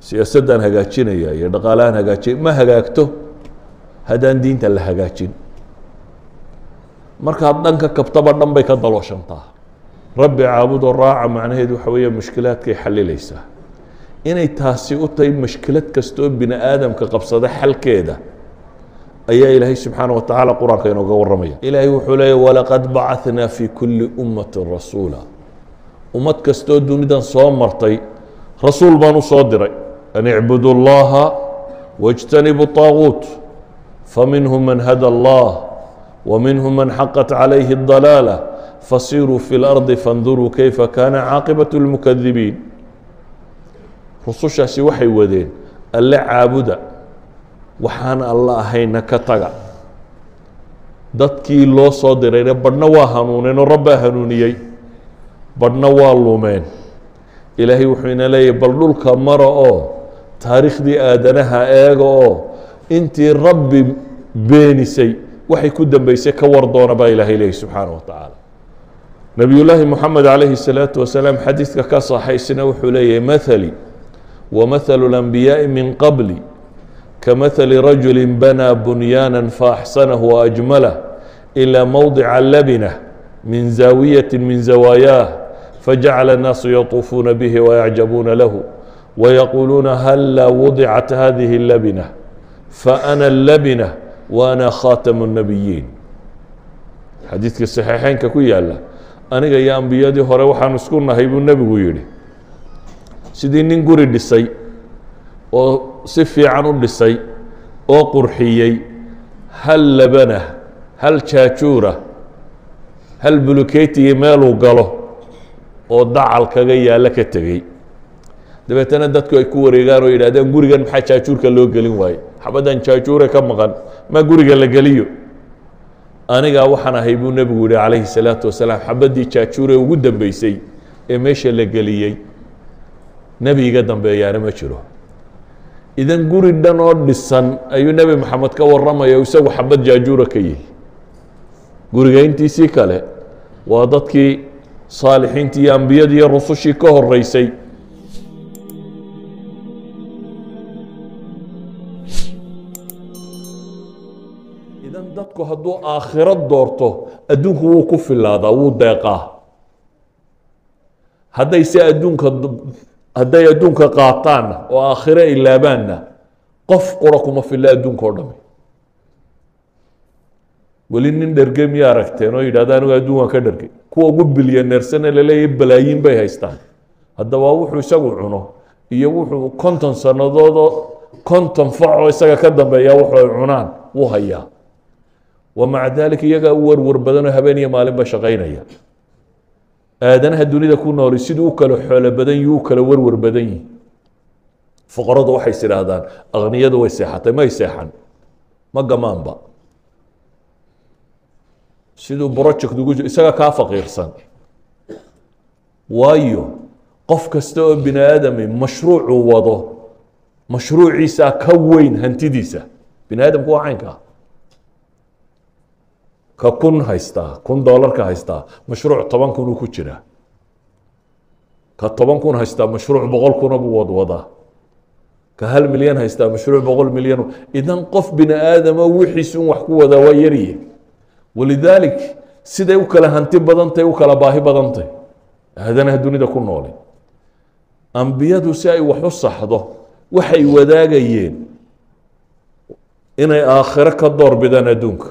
siyaasaddaan hagaajinaya iyo dhaqaalahaan hagaajinay ma hagaagto haddaan diinta la hagaajin markaad dhanka kabtaba dhan bay ka dalooshantaa rabbi caabudoo raaca macnaheedu waxa weeye mushkilaadkay xalilaysaa inay taasi u tahay mushkilad kasta oo bini aadamka qabsada xalkeeda ayaa ilaahay subxaana wa tacaala qur-aanka inooga warramaya ilaahay wuxuu leeya walaqad bacanaa fi kulli ummatin rasuula ummad kastoo dunidan soo martay rasuul baan u soo diray an icbudu llaha wاjtanibu طaaguut faminhum man hada allah وminhum man xaqat calayhi الضalaalة fasiruu fi اlardi faاnduruu kayfa kana caaqibaة اlmukadibiin rusushaasi waxay wadeen alle caabuda waxaan alla ahayna ka taga dadkii loo soo dirayna badhna waa hanuuneen oo rabbaa hanuuniyey badhna waa lumeen ilaahay wuxuu ina leeyahy bal dhulka mara oo taariikhdii aadanaha eega oo intii rabbi beenisay waxay ku dambeysay ka war doona baa ilaahay leeyahy subxaana wa tacaala nebiyullaahi moxamed calayhi الsalaatu wasalaam xadiidka ka saxaysina wuxuu leeyahay mathali wamahalu اlanbiyaaءi min qabli kamathali rajuli banaa bunyaana faaxsanahu waajmalah ilaa mowdica labinah min zaawiyati min zawaayaah fajacala الnaasu yatuufuuna bihi wayacjabuuna lahu wayaquuluuna halla wudicat hadihi اlabinah faana اlabinah waana khaatamu الnabiyiin xadiidka saxiixeynka ku yaala aniga iyo ambiyadii hore waxaan isku nahay buu nebigu yidhi sidii nin guri dhisay oo si fiican u dhisay oo qurxiyey hal labana hal jaajuura hal buluketiyi meeluu galo oo dacal kaga yaalla ka tegey dabeetana dadku ay ku wareegaan oo yidhahdeen gurigan maxaa jaajuurka loo gelin waaye xabaddan jaajuure ka maqan ma guriga la geliyo anigaa waxaan ahay buu nebigu yihi calayhi salaatu wasalaam xabaddii jaajuure ugu dambeysay ee meesha la geliyey nebi iga dambeeyaana ma jiro idan guri dhan oo dhisan ayuu nebi maxamed ka warramaya o isagu xabad jaajuura ka yihi guriga intiisii kale waa dadkii saalixiintii iyo ambiyadii iyo rusushii ka horeysay idan dadku hadduu aakhiro doorto adduunku wuu ku filaadaa wuu deeqaa hadday se adduunka hadday adduunka qaataanna oo aakhiro ilaabaanna qof qura kuma filla adduunka o dhami weli nin dherge miya aragteen oo yidhahda anigu adduun waan ka dhergay kuwa ugu bilyaneersane laleeyahy balaayiin bay haystaan haddaba wuxuu isagu cuno iyo wuxuu konton sannadoodoo konton facoo isaga ka dambeeya wuxuu ay cunaan wuu hayaa wa maca daalika iyagaa u warwar badanoo habeen iyo maalinba shaqaynaya aadanaha dunida ku nooli siduu u kala xoolo badan yihi u kala warwar badan yihi fuqaradu waxay is idhaahdaan akniyadu way seexatay may seexan ma gamaanba siduu project ugu isaga kaa faqiirsan waayo qof kasta oo bini aadami mashruucuu wado mashruuciisaa ka weyn hantidiisa bini aadamku waa caynkaa ka kun haystaa kun doolarka haystaa mashruuc toban kun uu ku jiraa ka toban kun haystaa mashruuc boqol kuna buu wadwadaa ka hal milyan haystaa mashruuc boqol milyan idan qof bini aadamo wixiis un wax ku wadaa waa yarye walidaalik siday u kala hanti badantay u kala baahi badantay aadanaha dunida ku noolay ambiyadu si ay wax u saxdo waxay wadaagayeen inay aakhiro ka door bidaan adduunka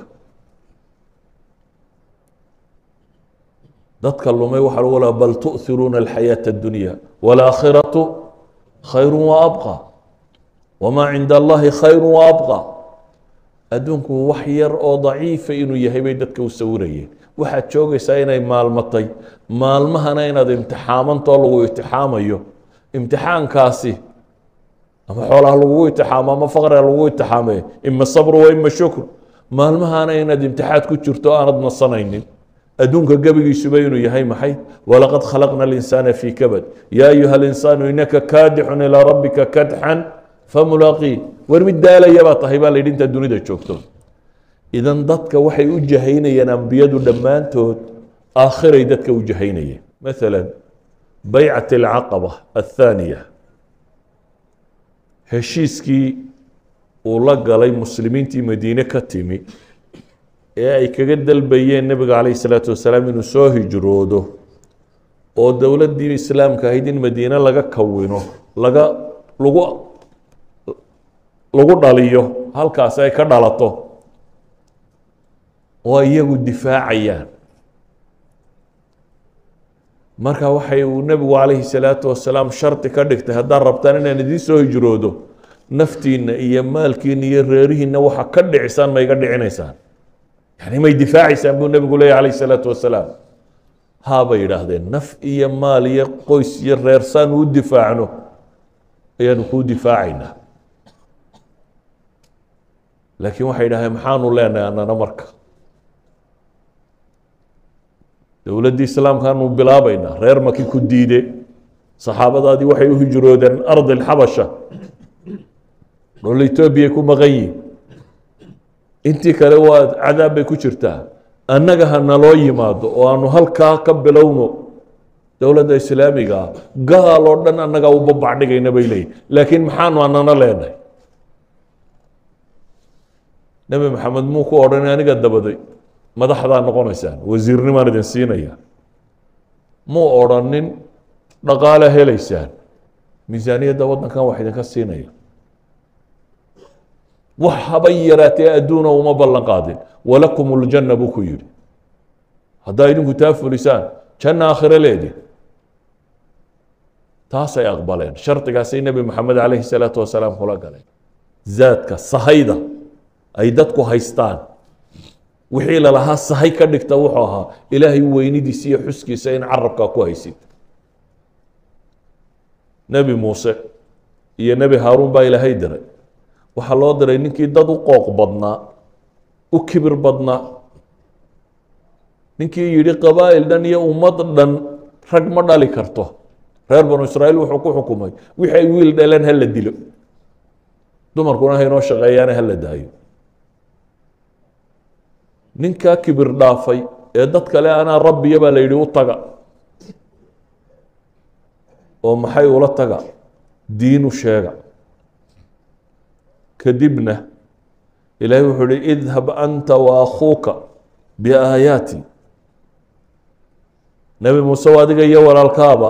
dadka lumay waxaa lagu laha bal tu'hiruuna alxayaaةa اdunya wاlaakhiraةu khayru waabqى wamaa cinda allahi khayru waabqى adduunku wax yar oo daciifa inuu yahay bay dadka u sawirayeen waxaad joogaysaa inay maalmatay maalmahana inaad imtixaamantoo lagu imtixaamayo imtixaankaasi ama xoolaha lagugu imtixaamo ama faqriga lagugu imtixaamayo ima sabru wa ima shukr maalmahana inaad imtixaad ku jirto aanad nasanaynin adduunka gebigiisuba inuu yahay maxay walaqad khalaqna اlinsaana fii kabad yaa ayuha اlinsaanu inaka kaadixun ilaa rabbika kadxan famulaaqii war mid daalaya baa tahay baa la yidhi intaad dunida joogto idan dadka waxay u jahaynayeen ambiyadu dhammaantood aakhiray dadka u jahaynayeen maala baycat alcaqaba athaaniya heshiiskii uu la galay muslimiintii madiine ka timi ee ay kaga dalbayeen nebiga calayhi salaatu wasalaam inuu soo hijroodo oo dowladdii islaamka ahayd in madiine laga kawino laga lagu lagu dhaliyo halkaasi ay ka dhalato oo iyagu difaacayaan marka waxay uu nebigu calayhi salaatu wasalaam shardi ka dhigtay haddaad rabtaan inaan idiin soo hijroodo naftiinna iyo maalkiina iyo reerihiinna waxa ka dhicisaan ma iga dhicinaysaan yani may difaacaysaan buu nebigu leeyahy calayhi salaatu wasalaam haa bay yidhaahdeen naf iyo maal iyo qoys iyo reer saan u difaacno ayaanu kuu difaacaynaa laakiin waxay yidhahdeen maxaanu leenahay annana marka dowladdii islaamkaanu bilaabaynaa reer maki ku diide saxaabadaadii waxay u hijroodeen ardi alxabasha dhol etoobiyay ku maqan yihin intii kale waa cadaab bay ku jirtaa annaga ha naloo yimaado oo aanu halkaa ka bilowno dowladda islaamiga ah gaal oo dhan annagaa u babacdhigayna bay leeyihin laakiin maxaanu anana leenahay nebi maxamed muu ku odhan aniga dabaday madaxdaa noqonaysaan wasiirnimaan idin siinaya muu odrhanin dhaqaale helaysaan miisaaniyadda waddankan wax idinka siinaya wax habay yaraatee adduuna uma ballan qaadin walakum uljanna buu ku yidhi haddaa idinku taa fulisaan janna aakhiro leedi taasay aqbaleen shardigaasay nebi maxamed calayhi salaatu wasalaam kula galeen zaadka sahayda ay dadku haystaan wixii lalahaa sahay ka dhigta wuxuu ahaa ilaahay weynidiisa iyo xuskiisa in carabkaa ku haysid nebi muuse iyo nebi haaruun baa ilaahay diray waxaa loo diray ninkii dad u qooq badnaa u kibir badnaa ninkii yidhi qabaa'il dhan iyo ummad dhan rag ma dhali karto reer banu israa'iil wuxuu ku xukumay wixii ay wiil dhaleen ha la dilo dumarkuna ha inoo shaqeeyaana ha la daayo ninkaa kibir dhaafay ee dad kale anaa rabbiya baa la yidhi u taga oo maxay ula taga diinu sheega kadibna ilaahay wuxuu ihi idhab anta wa akhuuka biaayaati nebi muuse adiga iyo walaalkaaba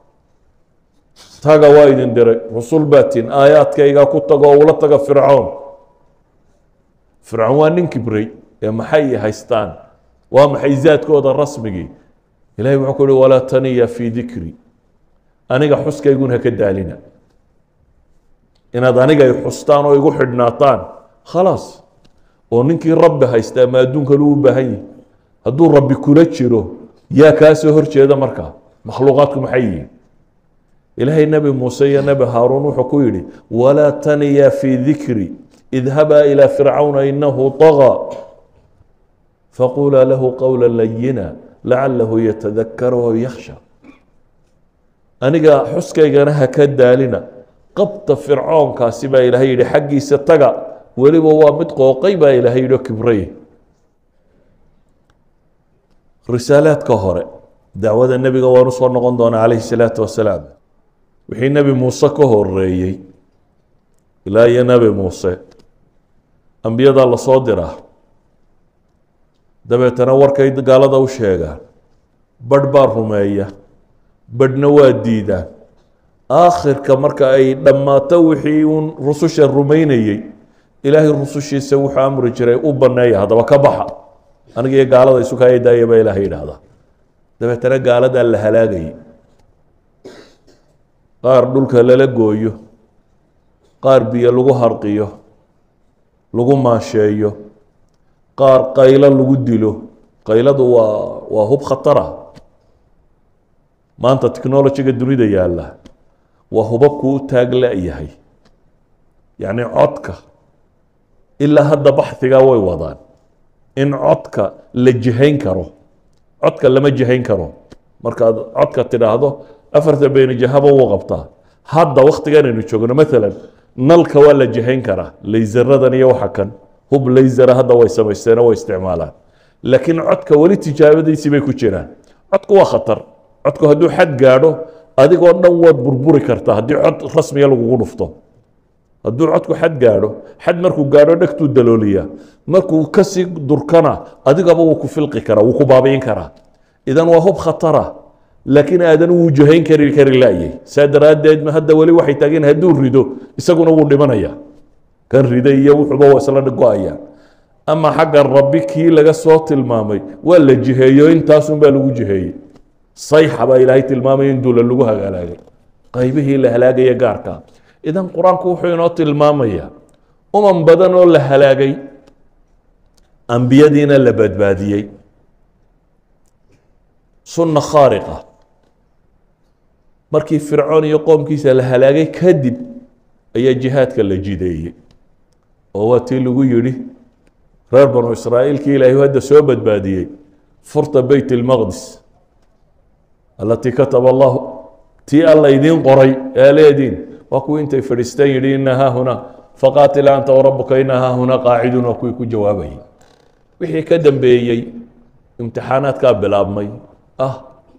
taga waa idin diray rusul baatiin aayaadkaygaa ku tago oo ula taga fircoon fircoon waa nin kibray ee maxay haystaan waa maxay zaadkooda rasmigii ilahay wuxuu ku uhi walaa taniya fii dikri aniga xuskaygun haka daalina inaad aniga ay xustaan oo igu xidhnaataan khalaas oo ninkii rabbi haystaa ma adduunkan uu u baahan yihi hadduu rabbi kula jiro yaa kaa soo horjeeda markaa makhluuqaadku maxay yihiin ilaahay nebi muuse iyo nebi haaruun wuxuu ku yidhi walaa taniya fii dikri idhabaa ilaa fircawna inahu طagى faqulaa lahu qowla layina lacalahu yatadakaru aw yakhsha aniga xuskaygana ha ka daalina qabta fircoonkaasi baa ilaahay yidhi xaggiisa taga weliba waa mid qooqay baa ilaahay yidhi oo kibray risaalaadka hore dacwada nebiga waan usoo noqon doonaa calayhi salaatu wasalaam wixii nebi muuse ka horeeyey ilaa iyo nebi muuse ambiyadaa lasoo diraa dabeetana warkay gaalada u sheegaan badh baa rumeeya badhna waa diidaan aakhirka marka ay dhammaato wixii uun rususha rumaynayey ilaahay rusushiisa wuxuu amri jiray u banneeya haddaba ka baxa aniga iyo gaalada isu kaaya daaya baa ilaahay yidhaahdaa dabeetana gaaladaa la halaagayay qaar dhulka lala gooyo qaar biyo lagu harqiyo lagu maasheeyo qaar qaylo lagu dilo qayladu waa waa hub khatara maanta technologyga dunida yaalla waa hubabku u taag la-yahay yacni codka ilaa hadda baxhigaa way wadaan in codka la jihayn karo codka lama jihayn karo markaad codka tidhaahdo afarta beyni jahaba wuu qabtaa hadda waktiganaynu joogno maalan nalka waa la jihayn karaa laysaradan iyo waxa kan hub laysara hadda way samaysteeno way isticmaalaan laakiin codka weli tijaabadiisii bay ku jiraan codku waa khatar codku hadduu xad gaadho adigoo dhan waad burburi kartaa haddii cod rasmiga lagugu dhufto hadduu codku xad gaadho xad markuu gaadho dhegtuu dalooliyaa markuu kasii durkana adigaba wuu ku filqi karaa wuu ku baabi'in karaa idan waa hub khatara laakiin aadan wuu jahayn kari kari laayay saa daraaddeed hadda weli waxay taageen hadduu rido isaguna wuu dhimanaya kan riday iyo wuxuuba waa isla go-ayaan ama xagga rabbi kii laga soo tilmaamay waa la jiheeyo intaasunbaa lagu jiheeyey sayxa baa ilaahay tilmaamaya in duula lagu halaagay qaybihii la halaagaya gaarka idan qur-aanku wuxuu inoo tilmaamayaa umam badan oo la halaagay ambiyadiina la badbaadiyey sunna khaariqa markii fircoon iyo qoomkiisa la halaagay kadib ayaa jihaadka la jideeyey oo waa tii lagu yidhi reer banu israa'iilkii ilaahay hadda soo badbaadiyey furta beyt ilmaqdis alatii kataba allahu tii alla idiin qoray ee leediin waa kuwii intay fadhiisteen yidhi ina haahuna faqaatila anta warabuka ina haahuna qaaciduun waa kuwii ku jawaabayay wixii ka dambeeyey imtixaanaadkaa bilaabmay ah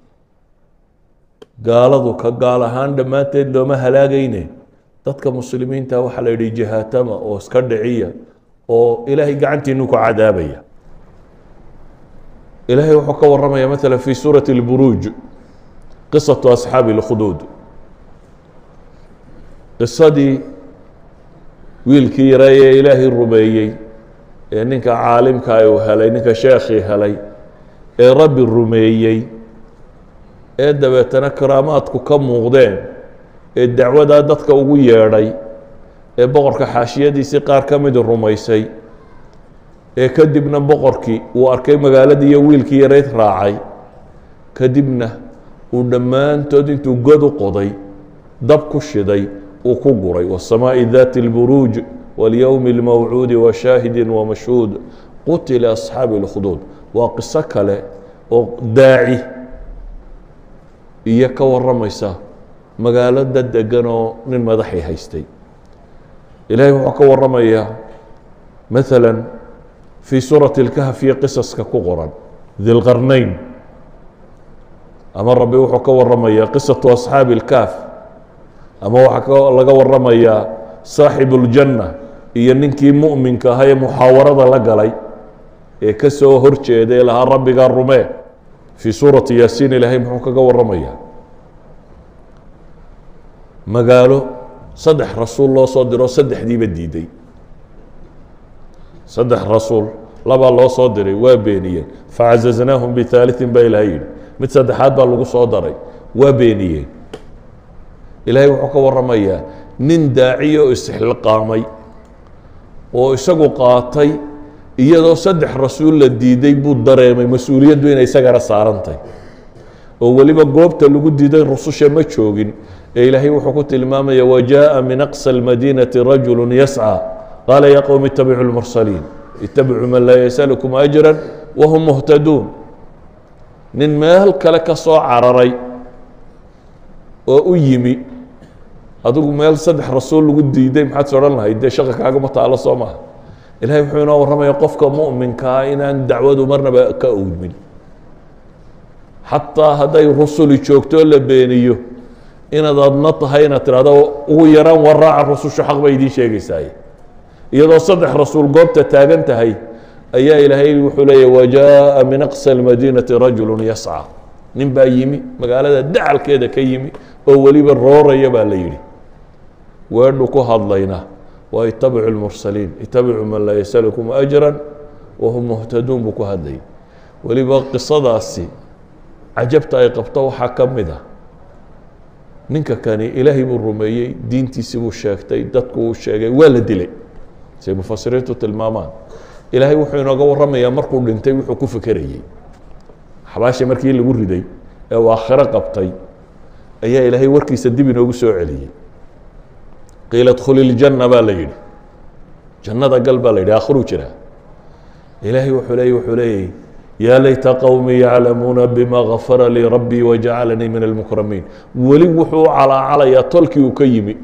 gaaladu ka gaal ahaan dhammaanteed looma halaagayne dadka muslimiinta waxaa la yidhi jihaatama oo iska dhiciya oo ilaahay gacantiinu ku cadaabaya ilaahay wuxuu ka waramaya maala fi suurati اlburuuj qisatu asxaabi اlkhuduud qisadii wiilkii yaray ee ilaahay rumeeyey ee ninka caalimka uu helay ninka sheekhii helay ee rabbi rumeeyey ee dabeetana karaamaadku ka muuqdeen ee dacwadaa dadka ugu yeedhay ee boqorka xaashiyadiisii qaar ka midi rumaysay ee kadibna boqorkii uu arkay magaaladii iyo wiilkii yarayd raacay kadibna uu dhammaantood intuu god u qoday dab ku shiday uu ku guray wasamaaءi dati اlburuuj waاlyowmi اlmawcuudi washaahidi wamashhuud qutila asxaabi اlkhuduud waa qiso kale oo daaci iyo ka waramaysa magaalo dad degan oo nin madaxay haystay ilaahay wuxuu ka waramayaa maala fii suurati اlkahf iyo qisaska ku qoran dilqarnayn ama rabbi wuxuu ka waramayaa qisatu asxaabi اlkahf ama waxaa laga waramayaa saaxibu اljanna iyo ninkii mu'minka ahaa ee muxaawarada la galay ee ka soo horjeeda ee lahaa rabbigaa rumee fii suurati yaasiin ilaahay muxuu kaga waramayaa magaalo saddex rasuul loo soo diro saddexdiiba diiday saddex rasuul labaa loo soo diray waa beeniyeen facazaznaahum bihaaliثin baa ilahay yidhi mid saddexaad baa lagu soo daray waa beeniyeen ilaahay wuxuu ka waramayaa nin daaciya oo isxilqaamay oo isagu qaatay iyadoo saddex rasuul la diiday buu dareemay mas-uuliyaddu inay isagana saarantay oo weliba goobta lagu diiday rususha ma joogin ee ilaahay wuxuu ku tilmaamaya wajaءa min aqsى اlmadinati rajulu yascى qaala ya qowm itabicuu اlmursaliin itabicuu man laa yasalkum ajra wahum muhtaduun nin meel kale ka soo cararay oo u yimi adigu meel saddex rasuul lagu diiday maxaad is odhan lahayd dee shaqa kaagama taalo soo maha ilahay wuxuu inoo warramaya qofka mu'minkaa inaan dacwadu marnaba ka owdmin xataa hadday rusuli joogto la beeniyo inaad adna tahay inaad tidhahdo ugu yaraan waraaca rusushu xaq bay idiin sheegaysaaye iyadoo saddex rasuul goobta taagan tahay ayaa ilaahay wuxuu leeya wajaءa min aqsa اlmadiinati rajulu yascى nin baa yimi magaalada dacalkeeda ka yimi oo weliba rooraya baa la yidhi weedhu ku hadlayna waa itabicu اlmursaliin itabicuu man laa yasalkum ajra wahum muhtaduun buu ku hadlayay weliba qisadaasi cajabta ay qabto waxaa ka mid a ninka kani ilaahay buu rumeeyey diintiisii buu sheegtay dadku uu sheegay waa la dilay say mufasiriintu tilmaamaan ilaahay wuxuu inooga warramayaa markuu dhintay wuxuu ku fekerayey xabaasha markii lagu riday ee uu aakhiro qabtay ayaa ilaahay warkiisa dib inoogu soo celiyey qiila dkhuli iljanna baa la yidhi jannada gal baa la yidhi aakhiruu jiraa ilaahay wuxuu leey wuxuu leeyay yaa layta qowmii yaclamuuna bima gafara lii rabbii wajacalanii min almukramiin weli wuxuu u calaacalayaa tolkii uu ka yimi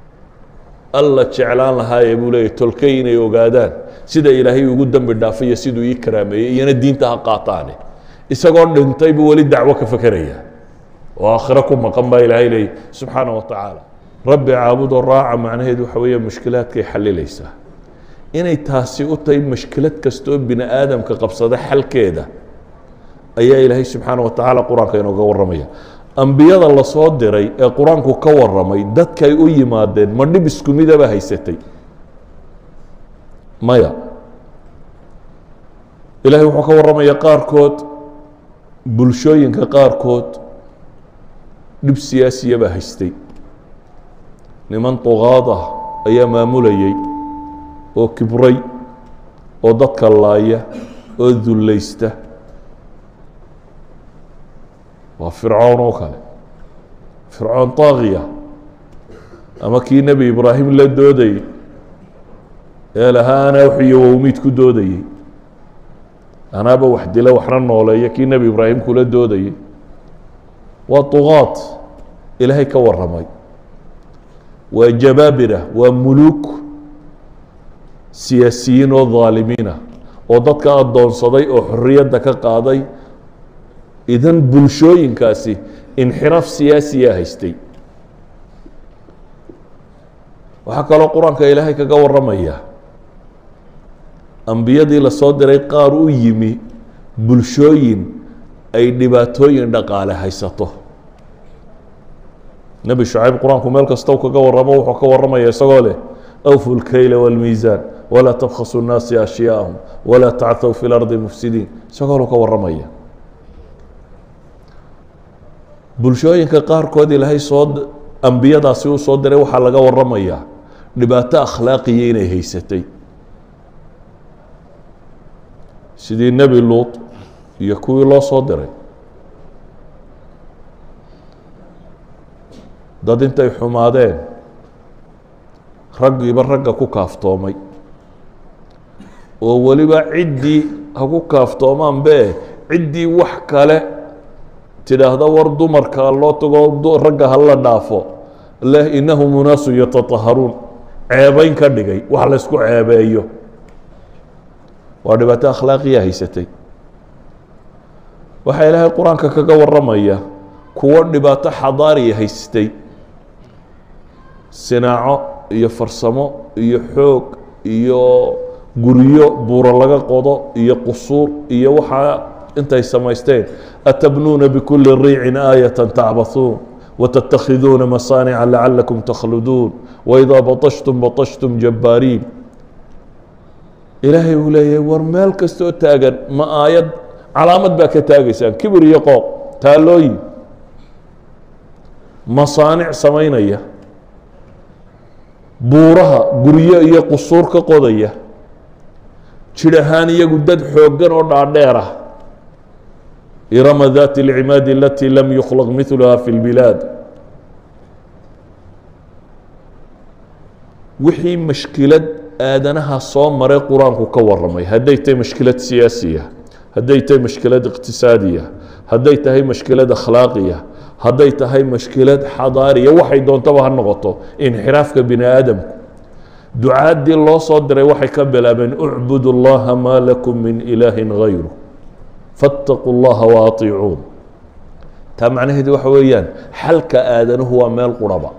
alla jeclaan lahaaye buu leeyay tolkay inay ogaadaan sida ilaahay ugu dembi dhaafayo siduu ii karaameeyey iyana diinta ha qaataane isagoo dhintay buu weli dacwo ka fekeraya oo aakhiro ku maqan baa ilaahay leeyay subxaana wa tacaala rabbi caabudoo raaca macnaheedu waxa weeye mushkilaadkay xalilaysaa inay taasi u tahay mushkilad kastoo bini aadamka qabsada xalkeeda ayaa ilaahay subxaana wa tacaala qur-aanka inooga warramaya ambiyada lasoo diray ee qur-aanku ka warramay dadkay u yimaadeen ma dhib isku midaba haysatay maya ilaahay wuxuu ka warramaya qaarkood bulshooyinka qaarkood dhib siyaasiyabaa haystay niman duqaad ah ayaa maamulayay oo kibray oo dadka laaya oo dullaysta waa fircoon oo kale fircoon taakiya ama kii nebi ibraahim la doodayey ee lahaa anaa wuxiyo wowmiid ku doodayey anaaba wax dila waxna nooleeya kii nebi ibraahim kula doodayey waa duqaad ilaahay ka warramay waa jabaabira waa muluuk siyaasiyiin oo dhaalimiina oo dadka addoonsaday oo xorriyadda ka qaaday idan bulshooyinkaasi inxiraaf siyaasiya haystay waxaa kaloo qur-aanka ilaahay kaga warramaya ambiyadii lasoo diray qaar u yimi bulshooyin ay dhibaatooyin dhaqaale haysato nebi shucayb qur-aanku meel kasta kaga warramo wuxuu ka warramaya isagoo leh awfu lkayla wاlmiisaan walaa tabkhasu nnaasi ashyaahum walaa tacthow fi lardi mufsidiin isagoo lu ka warramaya bulshooyinka qaarkood ilaahay soo ambiyadaasi uu soo diray waxaa laga warramayaa dhibaato akhlaaqiya inay haysatay sidii nebi luut iyo kuwii loo soo diray dad intay xumaadeen raggiiba ragga ku kaaftoomay oo weliba ciddii ha ku kaaftoomaan be ciddii wax kale tidhaahda war dumarka loo tago ragga hala dhaafo leh inahum unaasu yatataharuun ceebayn ka dhigay wax laysku ceebeeyo waa dhibaato akhlaaqiya haysatay waxaa ilaahay qur-aanka kaga warramaya kuwo dhibaato xadaariya haystay sinaaco iyo farsamo iyo xoog iyo guryo buuro laga qodo iyo qusuur iyo waxaa intay samaysteen atabnuuna bikuli riicin aayata tacbathuun watattakhiduuna masaanica lacalakum takhluduun waidaa batashtum batashtum jabbaariin ilaahay uu leeyahay war meel kastoo taagan ma aayad calaamad baa ka taagaysaan kibir iyo qooq taalooyin masaanic samaynaya buuraha guryo iyo qusuur ka qodaya jir ahaan iyagu dad xooggan oo dhaadheer ah irama dati اlcimaadi alati lam yukhlaq miluha fi اlbilaad wixii mashkilad aadanaha soo maray qur-aanku ka waramay hadday tahay mashkilad siyaasiya hadday tahay mashkilad iqtisaadiya hadday tahay mashkilad akhlaaqiya hadday tahay mashkilad xadaariya waxay doontaba ha noqoto inxiraafka bini aadamku ducaaddii loo soo diray waxay ka bilaabeen ucbud اllaha maa lakum min ilaahi gayru faاtaquu اllaha waaطicuun taa macnaheedu waxa weeyaan xalka aadanuhu waa meel quraba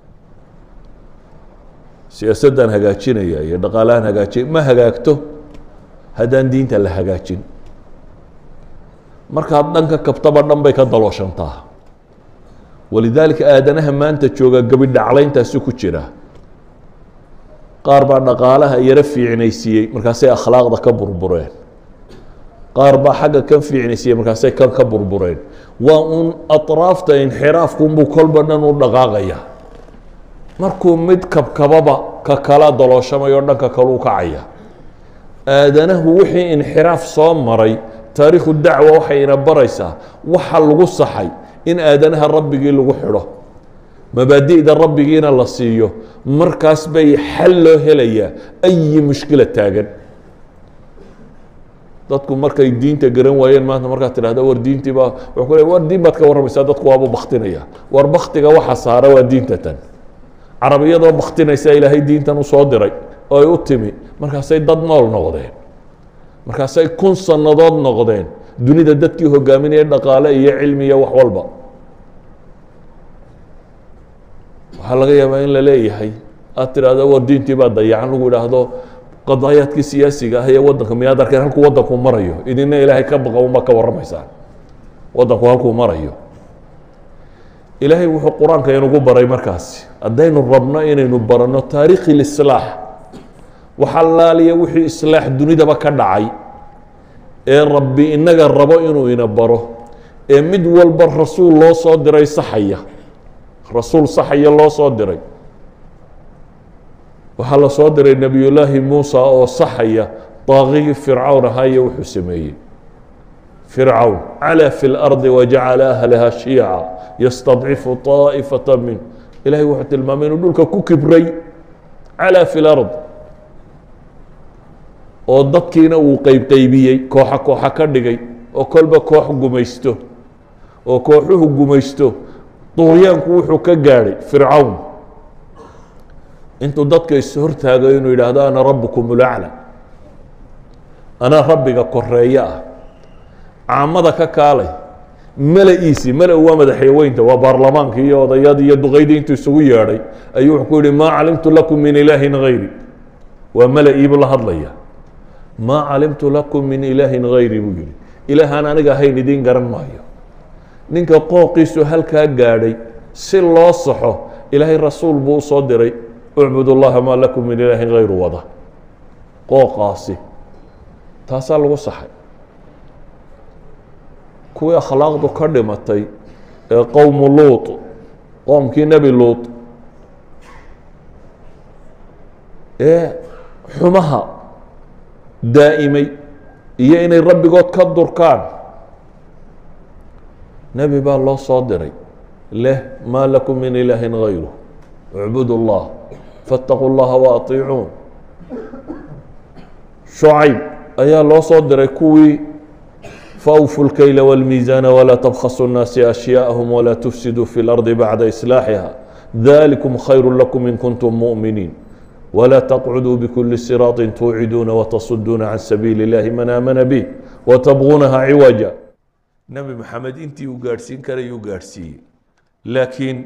siyaasaddan hagaajinaya iyo dhaqaalahan hagaajinaya ma hagaagto haddaan diinta la hagaajin markaad dhanka kabtaba dhan bay ka dalooshantaa walidaalika aadanaha maanta jooga gebi dhaclayntaasi ku jira qaar baa dhaqaalaha yaro fiicnaysiiyey markaasay akhlaaqda ka burbureen qaar baa xagga kan fiicnaysiiyey markaasay kan ka burbureen waa uun atraafta inxiraafkunbuu kolba dhan u dhaqaaqaya markuu mid kabkababa ka kala dalooshamayoo dhanka kaleu kacaya aadanahu wixii inxiraaf soo maray taariikhu dacwa waxayna baraysaa waxa lagu saxay in aadanaha rabbigii lagu xidho mabaadi'da rabbigiina la siiyo markaas bay xal loo helayaa ayi mushkila taagan dadku markay diinta garan waayeen maanta markaad tidhahda war diintii baa wuxuu ku le war diin baad ka warramaysaa dadku waaba baktinaya war baktiga waxa saara waa diinta tan carabiyadoo baktinaysa ilaahay diintan usoo diray oo ay u timi markaasay dad nool noqdeen markaasay kun sannadood noqdeen dunida dadkii hogaaminaya dhaqaale iyo cilmi iyo wax walba waxaa laga yaabaa in la leeyahay aad tidhaahdo war diintii baa dayacan lagu idhaahdo qadaayaadkii siyaasiga ah ee waddanka miyaad arkeen halkuu waddanku marayo idina ilaahay ka baqa uma ka warramaysaan waddanku halkuu marayo ilaahay wuxuu qur-aanka inugu baray markaasi haddaynu rabno inaynu baranno taariikhi lislaax waxa laaliya wixii islaax dunidaba ka dhacay ee rabbi inaga rabo inuu ina baro ee mid walba rasuul loo soo diray saxaya rasuul saxaya loo soo diray waxaa la soo diray nebiyullaahi muusa oo saxaya daaqigii fircawn ahaa iyo wuxuu sameeyey fircawn calaa fi lardi wajacala ahlaha shiica yastadcifu طaa'ifata min ilahay wuxuu tilmaamay inuu dhulka ku kibray calaa fi lard oo dadkiina uu qeybqeybiyey kooxa kooxa ka dhigay oo kolba koox gumaysto oo kooxuhu gumaysto duuryaanku wuxuu ka gaadhay fircawn intuu dadka is hortaago inuu yidhaahdo ana rabukum ulacla anaa rabbiga koreeyo ah caamada ka kaalay mala-iisi mala waa madaxyaweynta waa baarlamaankii iyo odayadii iyo duqaydii intuu isugu yeedhay ayuu wuxuu ku yihi maa calimtu lakum min ilaahin hayri waa mala-iibuu la hadlaya maa calimtu lakum min ilaahin hayri buu yihi ilaahaan aniga ahayn idiin garan maayo ninka qooqiisu halkaa gaadhay si loo saxo ilaahay rasuul buu usoo diray ucbud اllaha maa lakum min ilaahin hayru wada qooqaasi taasaa lagu saxay kuwii akhlaaqdu ka dhimatay ee qowmu luut qoomkii nebi luut ee xumaha daa'imay iyo inay rabbigood ka durkaan nebi baa loo soo diray leh maa lakum min ilaahin hayru اcbud اllah faاtaquu اllaha waatiicuun shucayb ayaa loo soo diray kuwii faawfu اlkayla wاlmiisaana walaa tabkhasu الnaasi ashyaءahum walaa tufsiduu fi اlardi bacda islaaxiha dalikum khayru lakum in kuntum muؤminiin wlaa taqcuduu bkuli siraaطi tuuciduuna watasuduuna can sabiili اllahi man aamana bih watabguunaha ciwaja nebi maxamed intii uu gaadhsiin karayuu gaadhsiiyey laakiin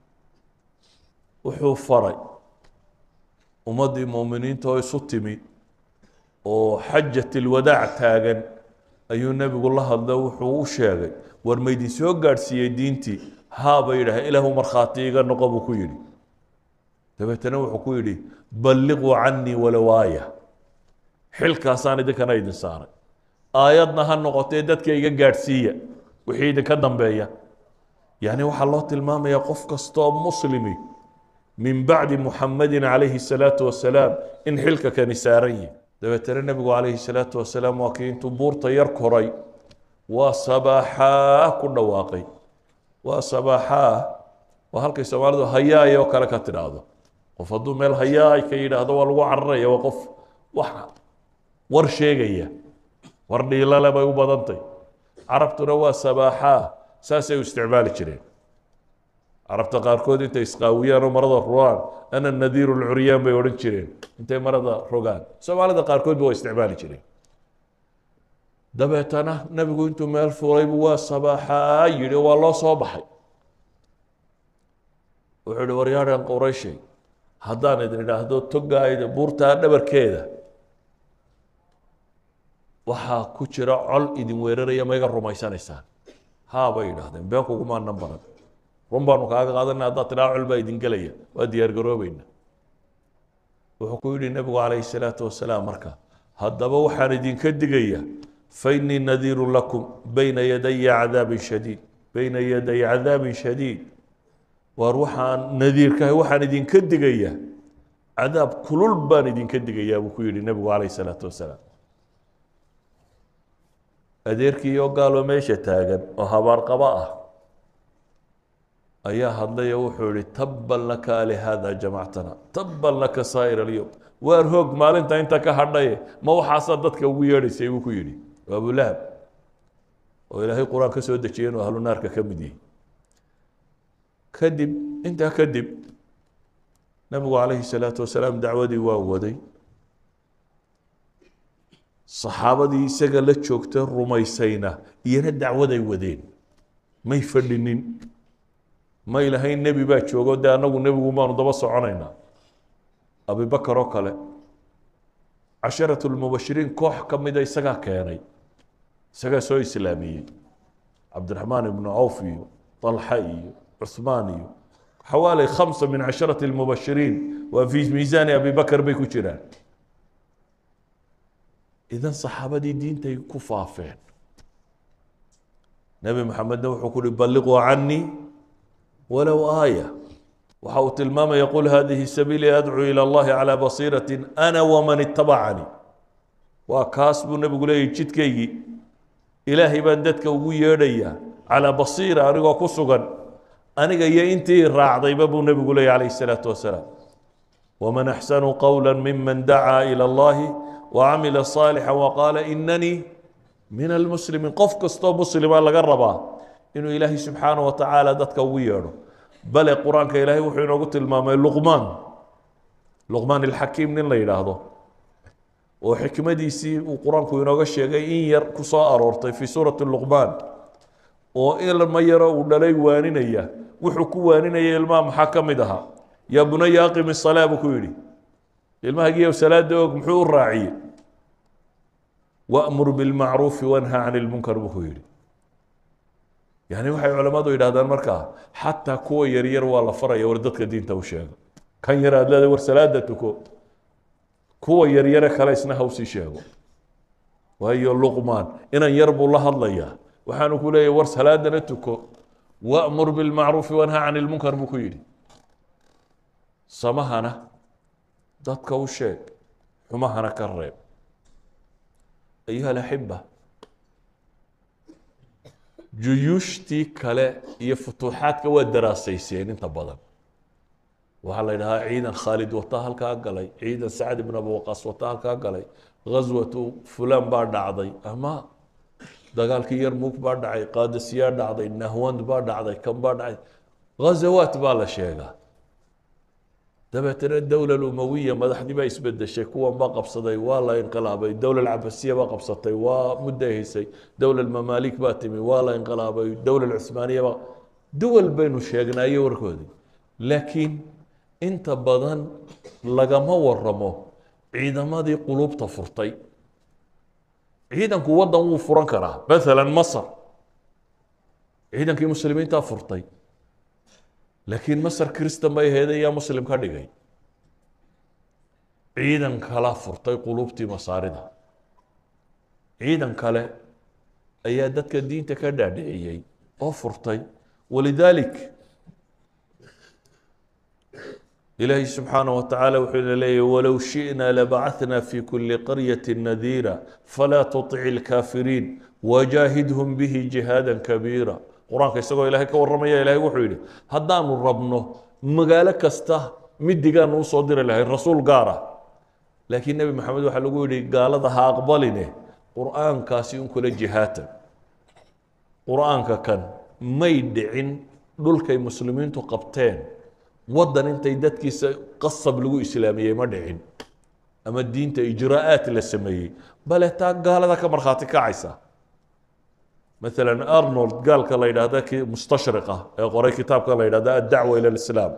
wuxuu faray ummaddii muuminiinta oo isu timi oo xajat ilwadaac taagan ayuu nebigu la hadlo wuxuu u sheegay war maydin soo gaadhsiiyey diintii haa bay yidhaaheen ilaahu markhaati iga noqo buu ku yidhi dabeetana wuxuu ku yidhi balliquu canii walow aaya xilkaasaan idinkana idin saaray aayadna ha noqotee dadka iga gaadhsiiya wixii idinka dambeeya yacni waxaa loo tilmaamayaa qof kastoo muslimi min bacdi muxamedin calayhi الsalaatu wasalaam in xilka kani saaran yihi dabeetana nebigu calayhi الsalaatu wasalaam waa kii intuu buurta yar koray waa sabaaxaa ku dhawaaqay waa sabaaxaa waa halkay soomaalidu hayaay oo kale ka tidhaahdo qof hadduu meel hayaay ka yidhaahdo waa lagu cararaya waa qof wax war sheegaya war dhiilale bay u badantay carabtuna waa sabaaxaa saasay u isticmaali jireen carabta qaarkood intay isqaawiyaan oo marada rogaan ana nadiiru lcuryaan bay odhan jireen intay marada rogaan soomaalida qaarkoodba waa isticmaali jireen dabeetana nebigu intuu meel fuulaybu waa sabaaxaa yidhi waa loo soo baxay wuxuu ihi waryaadhan qurayshay haddaan idin idhaahdo togaayda buurtaa dhabarkeeda waxaa ku jira col idin weeraraya ma iga rumaysanaysaan haa bay yidhaahdeen been kugumaanan baran run baanu kaaga qaadanay haddaad tidhaa col baa idin gelaya waa diyaar garoobayna wuxuu ku yidhi nebigu calayhi salaatu wasalaam marka haddaba waxaan idinka digaya fainii nadiiru lakum bayna yadaya cadaabin shadiid bayna yaday cadaabin shadiid waar waxaan nadiirkahay waxaan idinka digaya cadaab kulul baan idinka digayaa buu ku yidhi nebigu calayhi salaatu wasalaam adeerkii oo gaaloo meesha taagan oo habaarqabo ah ayaa hadlay oo wuxuu yihi tabban laka alihaada jamactana tabban laka saa'ir alyowm waar hoog maalinta inta ka hadhaye ma waxaasaa dadka ugu yeedhaysay buu ku yidhi waa abulahab oo ilaahay qur-aan ka soo dejiyay inuu ahlu naarka ka mid yihi kadib intaa kadib nabigu calayhi salaatu wasalaam dacwadii waa waday saxaabadii isaga la joogta rumaysayna iyana dacwaday wadeen may fadhinin ma ilahay nebi baa joogo dee annagu nebigu baanu daba soconaynaa abibakar oo kale casharatu lmubashiriin koox ka mida isagaa keenay isagaa soo islaamiyey cabdiraxmaan ibnu cawf iyo طalxa iyo cuثmaan iyo xawaali khamsa min casharati اlmubashiriin waa fi miisaani abi bakr bay ku jiraan idan saxaabadii diintay ku faafeen nebi maxamedna wuxuu ku uhi balliquu canii walow aaya waxa uu tilmaamaya qul hadihi sabiilii adcuu ilى اllahi calى basiirati ana waman itabacanii waa kaas buu nebigu leeyahy jidkaygii ilaahay baan dadka ugu yeedhayaa calaa basiira anigoo ku sugan aniga iyo intii raacdayba buu nebigu leeyahy calayh الsalaatu wasalaam waman axsanu qowla miman dacaa ilى اllahi wacamila صaalixا waqaala inanii min almuslimiin qof kastoo muslima laga rabaa inuu ilaahay subxaanaه wa tacaala dadka ugu yeedho bale qur-aanka ilaahay wuxuu inoogu tilmaamay luqmaan luqmaan ilxakiim nin la yidhaahdo oo xikmadiisii uu qur-aanku inooga sheegay in yar ku soo aroortay fii suurati luqmaan oo ilma yaro uu dhalay waaninaya wuxuu ku waaninaya ilmaha maxaa ka mid ahaa yaa bunaya aqimi salaa buu ku yidhi ilmahagiiyo salaada og muxuu u raaciyey wamur bilmacruufi wanha can ilmunkar buu ku yidhi yani waxay culammadu yidhahdaan markaa xataa kuwa yaryar waa la faraya war dadka diinta u sheego kan yar aad leedahay war salaada tuko kuwa yaryare kale isna hawsii sheego waayo luqmaan inan yar buu la hadlayaa waxaanu ku leeyahy war salaadana tuko wamur bilmacruufi wanha can ilmunkar buu ku yidhi samahana dadka u sheeg xumahana ka reeb ayuha alaxiba juyuushtii kale iyo futuuxaadka waa daraasayseen inta badan waxaa la yidhahaa ciidan khaalid wataa halkaa galay ciidan sacd ibn abi waqaas wataa halkaa galay ghaswatu fulan baa dhacday ama dagaalkii yarmug baa dhacay qaadisiyaa dhacday nahwand baa dhacday kan baa dhacay ghazawaat baa la sheegaa dabeetana dowla umawiya madaxdii baa isbedeshay kuwan baa qabsaday waa la inqilaabay dowla cabasiya baa qabsatay waa mudday haysay dowla mamaalik baa timi waa la inqilaabay dowla cuhmaaniya baa duwal baynu sheegnaayo warkoodii laakiin inta badan lagama waramo ciidamadii qulubta furtay ciidanku waddan wuu furan karaa maala masr ciidankii muslimiintaa furtay laakiin masr kristan bay ahayd ayaa muslim ka dhigay ciidan kala furtay qulubtii masaarida ciidan kale ayaa dadka diinta ka dhaadhiciyey oo furtay walidaalik ilaahi subxaanaه wa tacaala wuxuu ina leeyahy walow shiئna labacثna fi kuli qaryaةi nadiira falaa tuطic اlkaafiriin wajaahidhm bihi jihaada kabiira qur-aanka isagoo ilaahay ka warramaya ilahay wuxuu yidhi haddaanu rabno magaalo kasta midigaanu usoo diri lahay rasuul gaara laakiin nebi maxamed waxaa lagu yidhi gaalada ha aqbaline qur-aankaasi un kula jihaatan qur-aanka kan may dhicin dhulkay muslimiintu qabteen waddan intay dadkiisa qasab lagu islaamiyey ma dhicin ama diinta ijraa'aat la sameeyey bale taa gaalada ka markhaati kacaysa مثلا أرنولد قال كلا يدهدا كي مستشرقة قرأ كتاب كلا يدهدا الدعوة إلى الإسلام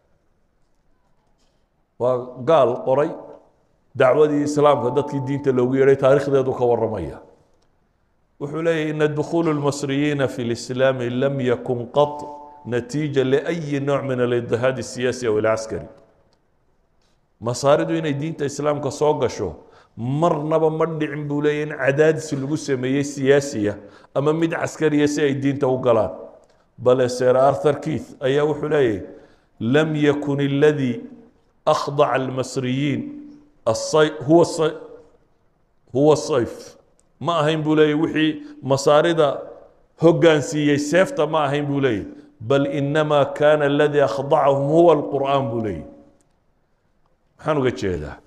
وقال قرأ دعوة الإسلام كدت كي دين تلوية تاريخ ذا دوك ورمية وحولي إن دخول المصريين في الإسلام لم يكن قط نتيجة لأي نوع من الاضطهاد السياسي أو العسكري مصارد إن دين الإسلام كسوق شو marnaba ma dhicin buu leeya in cadaadis lagu sameeyey siyaasiya ama mid caskariya si ay diinta u galaan bale ser arthur keith ayaa wuxuu leeyahy lam yakun اladii akhdaca almasriyiin huwa huwa sayf ma ahayn buu leeyahy wixii masaarida hoggaansiiyey seefta ma ahayn buu leeyahy bal inama kana aladii akhdacahum huwa alqur'aan buu leeyahy maxaan uga jeedaa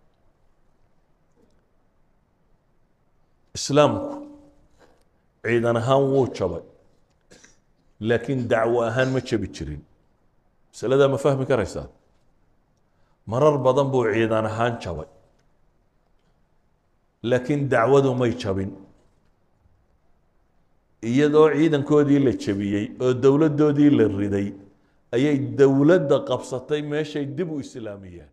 islaamku ciidan ahaan wuu jabay laakiin dacwo ahaan ma jabi jirin masaladaa ma fahmi karaysaa marar badan buu ciidan ahaan jabay laakiin dacwadu may jabin iyadoo ciidankoodii la jabiyey oo dowladdoodii la riday ayay dowladda qabsatay meeshay dib u islaamiyeen